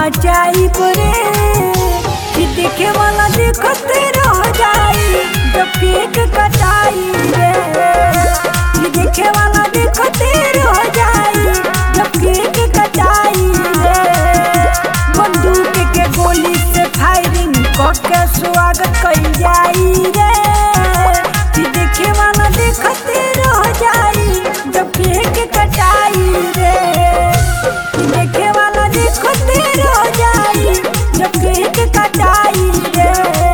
मचाई रे कि देखे वाला देखते रह जाई जब केक कटाई रे कि देखे वाला देखते रह जाई जब केक कटाई रे बंदूक के गोली से फायरिंग करके स्वागत कइल जाई रे कि देखे वाला देखते रह जाई जब केक कटाई रे कि देखे वाला देखते रह जाई जब केक कटाई रे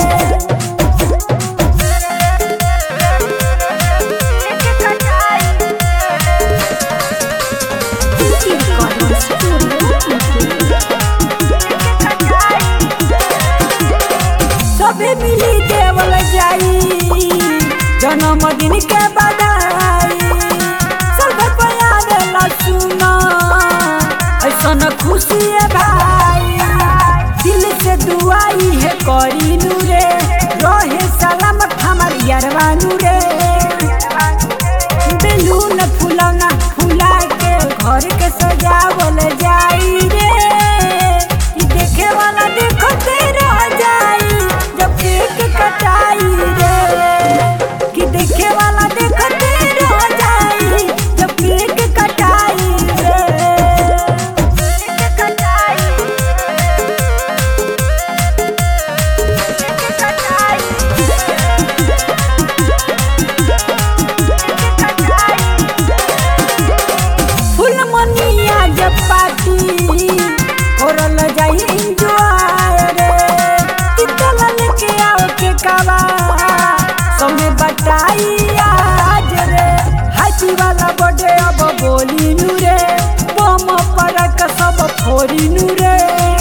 सबे मिली देवल जाई जन्मदिन के बधाई सब पयार सुना ऐसन खुशी है भाई दिल से दुआई है करी नूरे रहे सलामत हमार यारवानू रे बेलून फुलौना फुला के घर के सजावल जाई रे ई देखे वाला देखते रह जाई जब केक कटाई रे कि देखे वाला देखते रह जाई जब केक कटाई रे केक कटाई केक कटाई फुल मनिया जब पाती करल जाई इंजॉय रे तितल लेके आओ के कावा संगे बटाई आज रे हाथी वाला बर्थडे अब बोली नु रे बम परक सब फोरी नु रे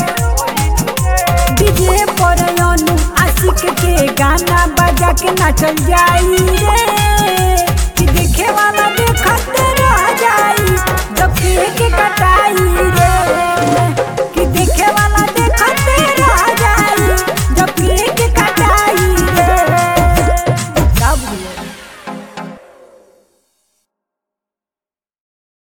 डीजे पर अनु आशिक के गाना बजा के नाचल जाई रे कि देखे वाला